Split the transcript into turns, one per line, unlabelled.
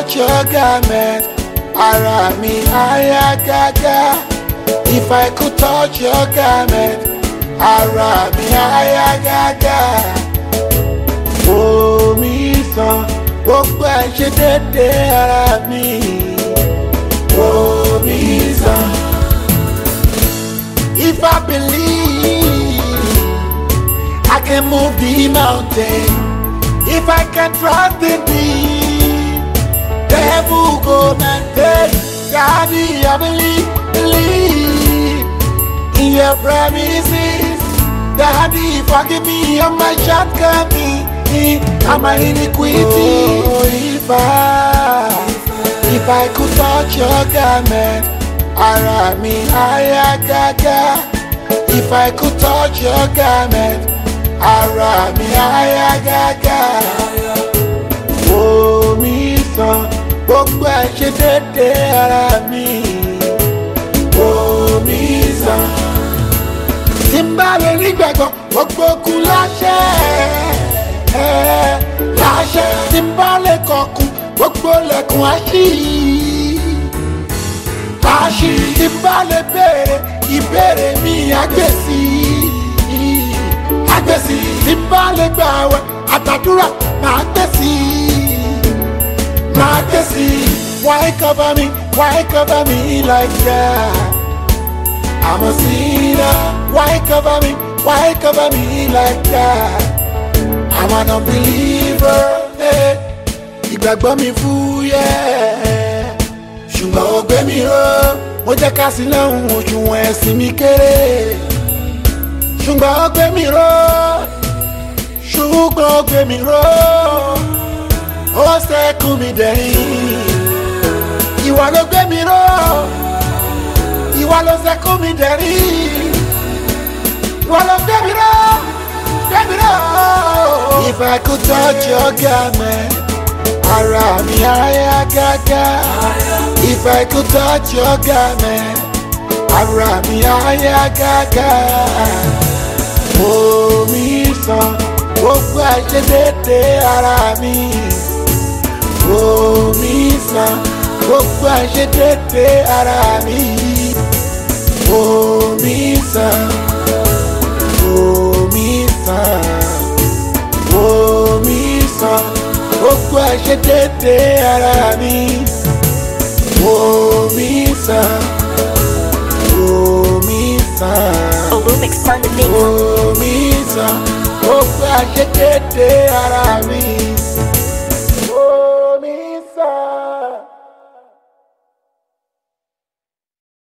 touch your garment, ara mi aya gaga. If I could touch your garment, ara mi aya gaga. Omi sàn, gbogbo ẹ̀ ṣe dédé ara mi. Omi sàn. If I believe, I can move the mountain. If I can trust in thee, the heaven go maintain. Daddy, I believe, believe in your promises. Daddy, forgive me of my shortcomings and my iniquity. Oh, if I, if I could touch your garment, ara mi aya gaga. If I could touch your garment, ara mi aya gaga. Omi sàn, gbogbo ẹ̀ ṣe dédé ara mi. Omi sàn. Tí n bá lè rí gbẹ̀gbọ́n, gbogbo kú láṣẹ. ẹ̀, Láṣẹ tí n bá lè kọkùn, gbogbo lẹ̀kùn àṣì. Àṣì tí n bá lè béèrè, ìbéèrè mi àgbèsì. Àgbèsì tí n bá lè gbàwẹ̀, àtàdúrà máa gbèsì. Máa gbèsì. Why cover me? Why cover me like that? I'm a sinner. Why cover me? Why cover me like that? I'm an unbeliever. Hey. Ìgbàgbọ́ mi fúyẹ́. Ṣùgbọ́n ó gbé mi ró. Mo jẹ́ ká sí lọ́hùn òṣùwọ̀n ẹ̀sìn mi kéré. Ṣùgbọ́n ó gbé mi ró. Ṣùgbọ́n ó gbé mi ró. Ó ṣẹ́kù mi dẹ̀yìn. Ìwà ló gbé mi ró ìwà ló ṣe kú mi dẹ̀rí ìwà ló gbé mi ró gbé mi ró. If I could touch your garment, ara mi aya gaga. If I could touch your garment, ara mi aya gaga. Omi sàn, gbogbo àìṣedédé ara mi. Omi sàn, gbogbo àìṣedédé ara mi omi sàn omi sàn omi sàn gbogbo ẹ̀ṣẹ̀ dédé ara mi omi sàn omi sàn
Olumix on the mix.
omi sàn gbogbo ẹ̀ṣẹ̀ dédé ara mi.